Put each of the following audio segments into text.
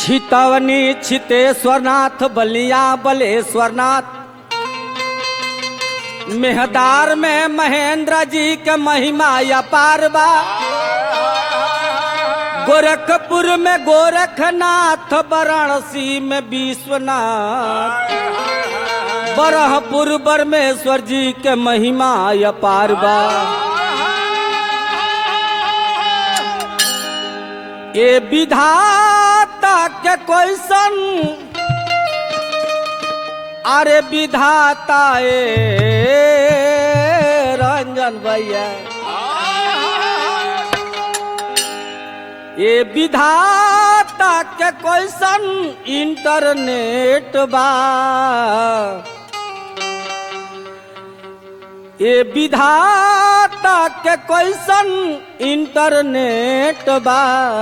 छितवनी छितेश्वरनाथ बलिया बलेश्वरनाथ मेहदार में महेंद्र जी के महिमा अपार बा गोरखपुर में गोरखनाथ वाराणसी में विश्वनाथ बरहपुर बरमेश्वर जी के महिमा अपार बा ए विधाता के क्वेश्चन अरे विधाता ए रंजन भैया ये विधाता के क्वेश्चन इंटरनेट बा ये विधाता के क्वेश्चन इंटरनेट बा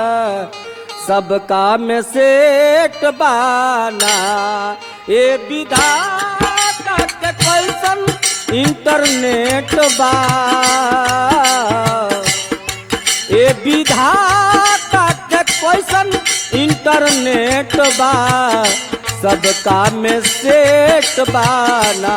सबका में सेट बाना ये विधाता के क्वेश्चन इंटरनेट बा ये विधाता के क्वेश्चन इंटरनेट बा सबका में सेट बाना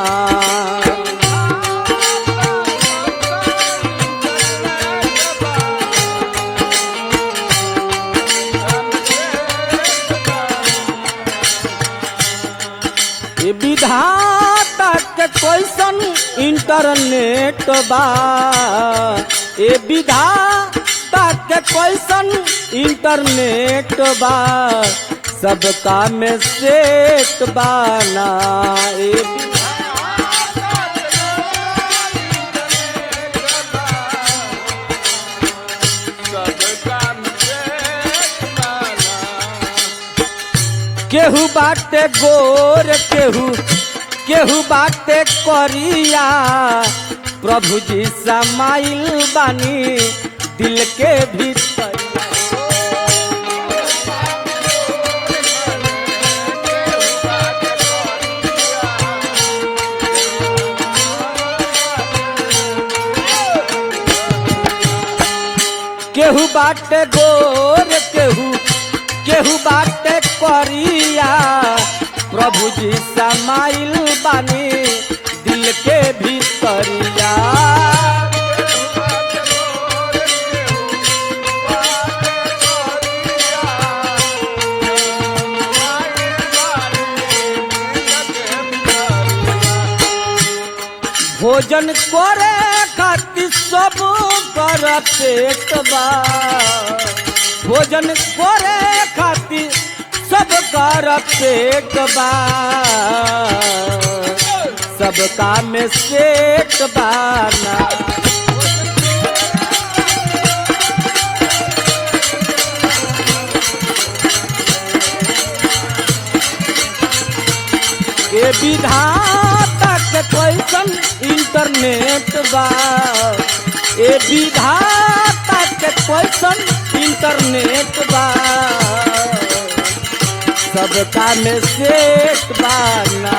ये विधाता के क्वेश्चन इंटरनेट बा ये विधाता के क्वेश्चन इंटरनेट बा सबका में सेट बाना ये वि- केहू बाटे गोर केहू केहू बाटे करिया प्रभु जी समाइल बानी दिल के भीतर केहू बाटे गोर केहू केहू बाटे करिया प्रभु जी समाइल बानी दिल के भीतरिया भोजन करे खातिर सब कर पेट बा भोजन करे खातिर सब कर पेट बा सबका में सेट बाना के विधाता के क्वेश्चन इंटरनेट बा ए विधाता के क्वेश्चन इंटरनेट बा सबका में सेट बाना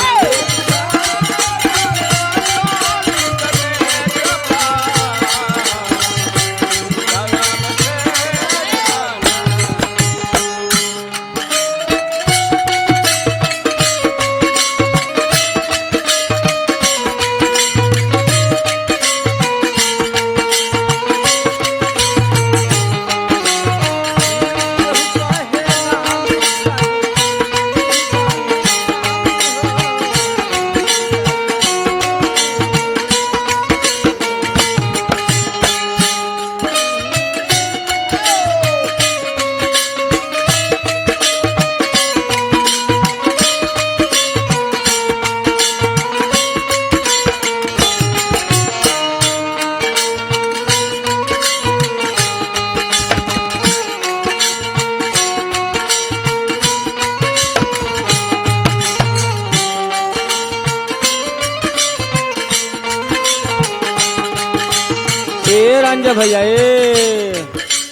ए रंज भैया ए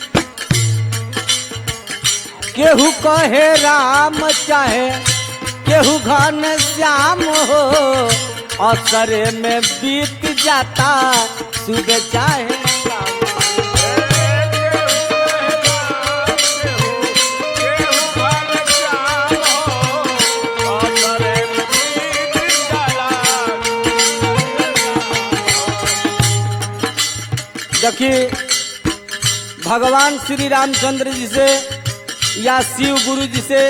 केहू कहे राम चाहे केहू घन श्याम हो असरे में बीत जाता सुबह चाहे शाम। देखिए भगवान श्री रामचंद्र जी से या शिव गुरु जी से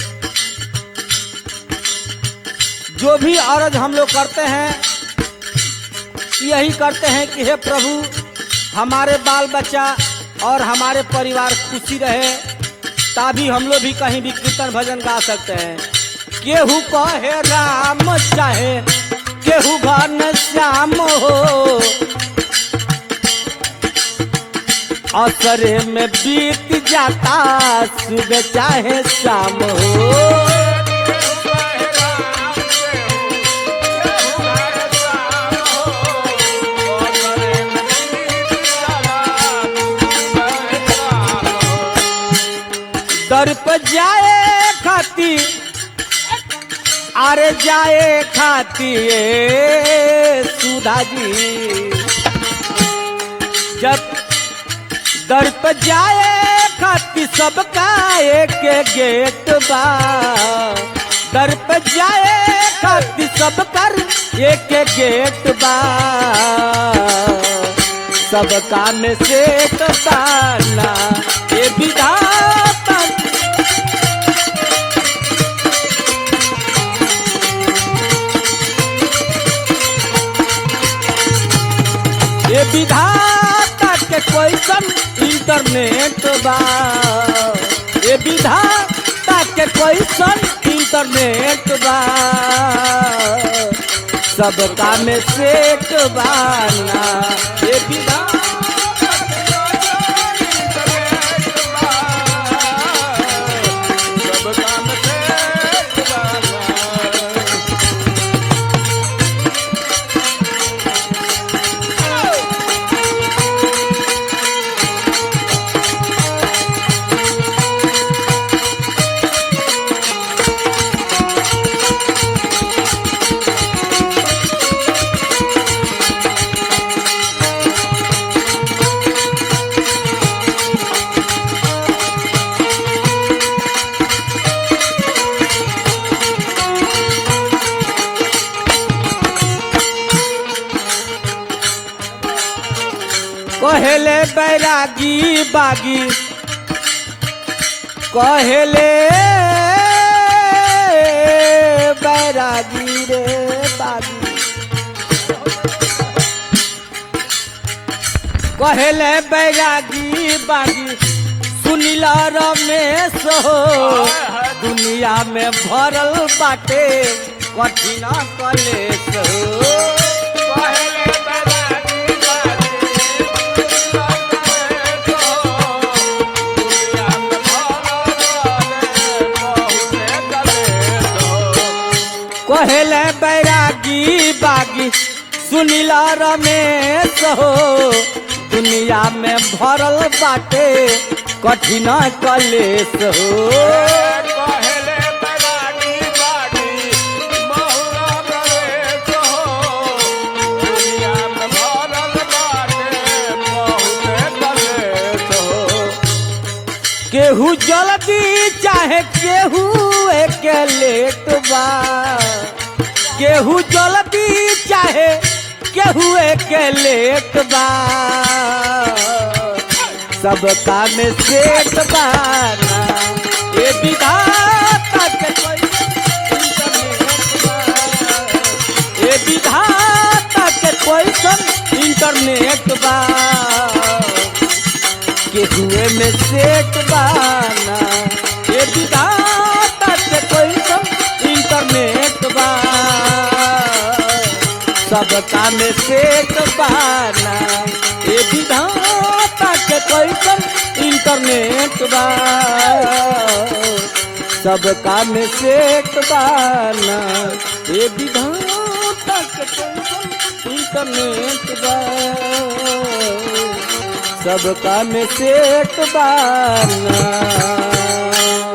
जो भी अर्ज हम लोग करते हैं यही करते हैं कि हे प्रभु हमारे बाल बच्चा और हमारे परिवार खुशी रहे तभी हम लोग भी कहीं भी कीर्तन भजन गा सकते हैं केहू कहे राम चाहे केहू घन श्याम हो असरे में बीत जाता सुबह चाहे शाम हो दर पर जाए खाती अरे जाए खाती ए सुधा जी जब दर पर जाए खाती सबका एक गेट बा दर पर जाए खाती सब कर एक गेट बा सबका में से तो ताना ये विधाता ये विधाता के क्वेश्चन इंटरनेट बा ये विधाता के क्वेश्चन इंटरनेट बा सबका में सेट बाना ये विधाता कहेले बैरागी बागी कहेले बैरागी रे बागी कहेले बैरागी बागी सुनीला रमेश हो दुनिया में भरल बाटे कठिन कलेश हो कहेले बैरागी बागी सुनीला रमेश हो दुनिया में भरल बाटे कठिन कलेश हो केहू जल्दी चाहे केहू एक लेट बा केहू जल्दी चाहे केहू एक लेट बा सबका में सेठ बाना ये विधाता के कोई इंटरनेट बा। ये विधाता के कोई इंटरनेट बा के हुए में सेट बाना ये विधाता के कोई सब इंटरनेट बा सबका में सेट बाना ये विधाता के कोई सब इंटरनेट बा सबका में सेट बाना ये विधाता के कोई सब इंटरनेट बा सबका में सेठ बाना